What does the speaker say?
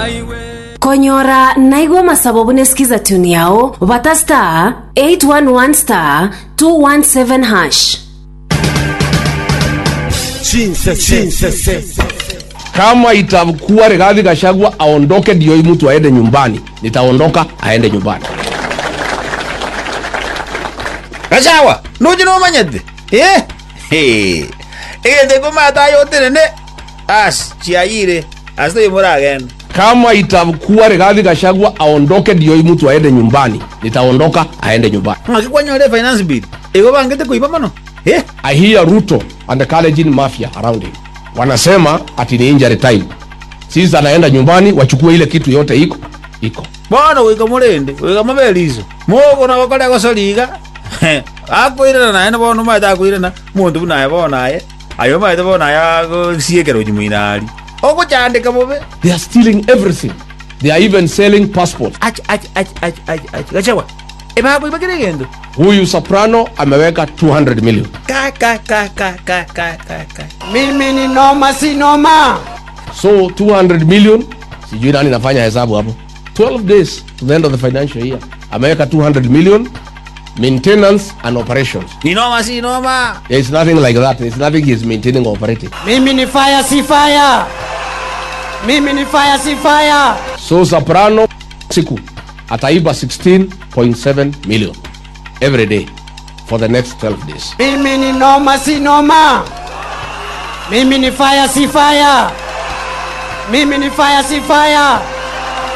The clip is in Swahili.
konyora naigua masababu nesikiza tuni yao vata star 811 star 217 hash kama itakuwa Rigathi Gachagua aondoke ndio hii mtu aende nyumbani, nitaondoka aende nyumbani. gacawa nuji numanyete eh He. egete komatayote nene as chiayire asito imuragenda Kama itakuwa Rigathi Gachagua aondoke ndio hii mtu aende nyumbani, nitaondoka aende nyumbani. ngakikwanyore finance bill ego bangete kuiba mano eh I hear Ruto and the Kalenjin mafia around him wanasema ati ni injury time. Sisi anaenda nyumbani, wachukue ile kitu yote iko iko. bono wika murende wika mabeliso mogo na gokore gosoriga akwirana naye bono maete akwirana muntu bu naye bonaye ayo maete bonaye agosiekero jimuinari oguchandika bobe They are stealing everything. They are even selling passports. ach ach ach ach ach ach gachawa ebabo ibakire gendo Huyu Soprano ameweka 200 million. ka ka ka ka ka ka ka ka Mimi ni noma si noma. So 200 million, sijui nani nafanya hesabu hapo. 12 days to the end of the financial year. Ameweka 200 million maintenance and operations. ni noma si noma There is nothing like that. There is nothing he is maintaining or operating. Mimi ni fire si fire. Mimi ni fire si fire. So Soprano siku ataiba 16.7 million every day for the next 12 days. Mimi ni noma si noma. Mimi ni fire si fire. Mimi ni fire si fire.